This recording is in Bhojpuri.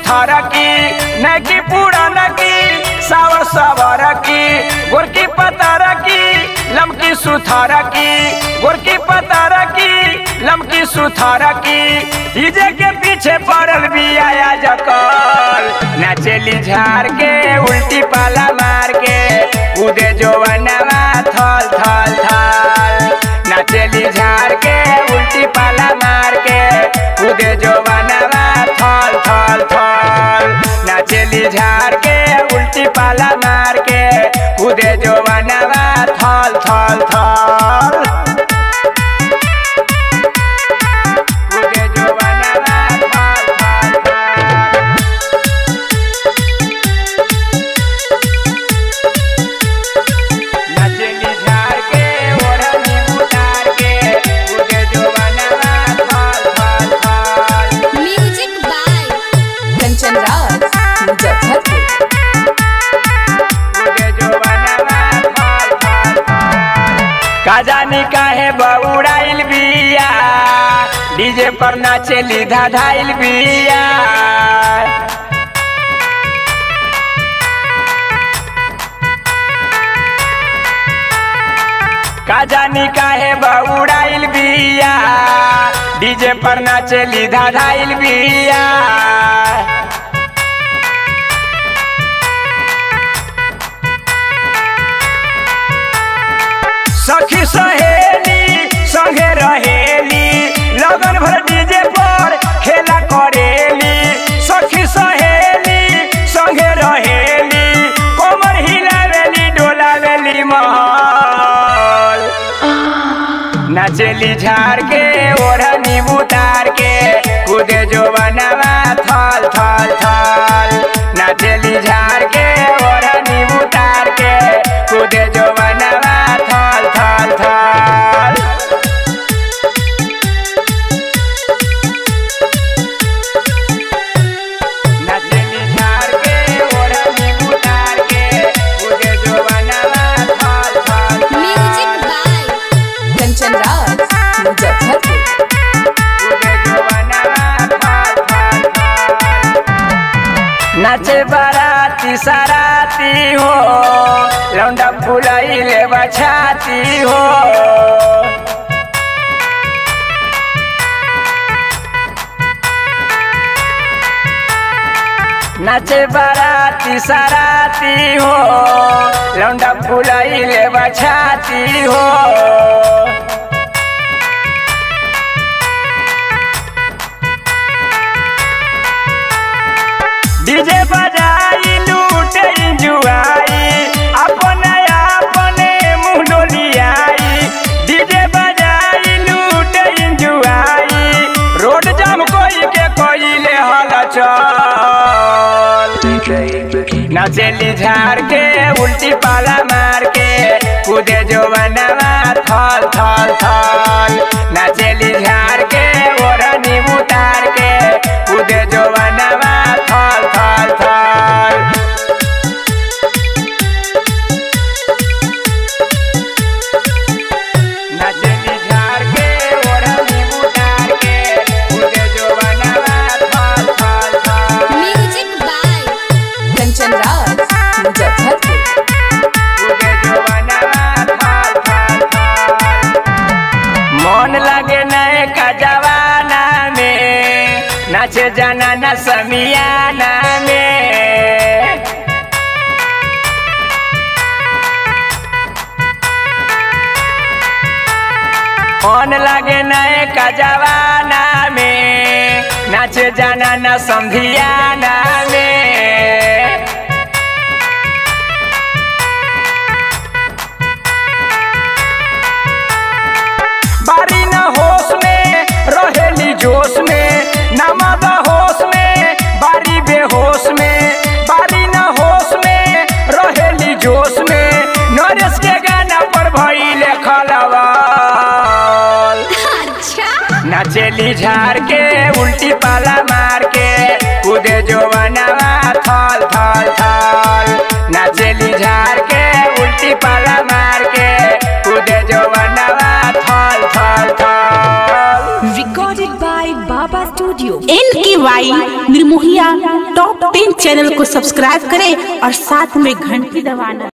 सुथार की नकी पुरान की सावर सावर की गोरकी पतार की लमकी सुथार की गोरकी पतार की लमकी सुथार की डीजे के पीछे पड़ल भी आया जकल नाचेली झाड़ के उल्टी पाला मार के उदे जो बनवा थल थल थल नाचेली झाड़ के उल्टी पाला मार के उदे जो बनवा थल थल थल नाचेली झाड़ के उल्टी पाला मार के उदे जो बनवा थल थल थल उदे जो बनवा थल थल थल नचली झाड़ के ओढ़नी उतार के उदे जो बनवा थल थल थल म्यूजिक बाय कंचन राज मुजफ्फरपुर उदे जो बनवा थल थल थल का जानी काहे बउड़ाइल बिया डीजे पर नाचेली धाधाइल बिया का जानी काहे बउड़ाइल बिया डीजे पर नाचेली धाधाइल बिया सखी सहेली संगे रहेली लगन भर डीजे पर खेला करेली सखी सहेली संगे रहेली कोमर हिलावेली डोलावेली महल नाचेली झाड़ के ओढ़नी उतार के कूदे जो बनवा थल थल थल नाचेली झाड़ के ओढ़नी उतार के कूदे जो बनवा थल थल थल नाचेली झाड़ के ओढ़नी उतार के कूदे जो बनवा थल थल थल म्यूजिक बाय कंचन राज मुजफ्फरपुर नाचे बाराती सराती हो लौंडा फुलाइले बछाती हो नाचे बाराती सराती हो लौंडा फुलाइले बछाती हो डीजे बजाई लूटे जुआई अपने अपने मुंह डोलियाई डीजे बजाई लूटे जुआई रोड जाम कोई के कोई ले हल चल नचेली झाड़ के उल्टी पाला मार के कूदे जो बनवा थल थल थल नचेली झाड़ के ओढ़नी उतार के कूदे जो बनवा थल थल थल नचली झाड़ के ओढ़नी उतार के कूदे जो बनवा थल थल थल म्यूजिक बाय कंचन राज मुजफ्फरपुर कूदे जो बनवा थल थल थल मन लगे नए का जवाना में नाचे जाना न समियाना में मन लगे नए का जवाना में नाचे जाना न समझियाना में बारी न होश में रहेली जोश में नमद होश में बारी बेहोश में बारी न होश में रहेली जोश में नरेश के गाना पर भइले खलवा अच्छा नाचेली झाड़ के उल्टी पाला मार के कूदे जो बनवा थल थल थल नाचेली झाड़ के उल्टी पाला मार के कूदे जो बनवा थल थल थल recorded by by Baba Studio. N K Y निर्मोहिया टॉप टेन चैनल को सब्सक्राइब करें और साथ में घंटी दबाना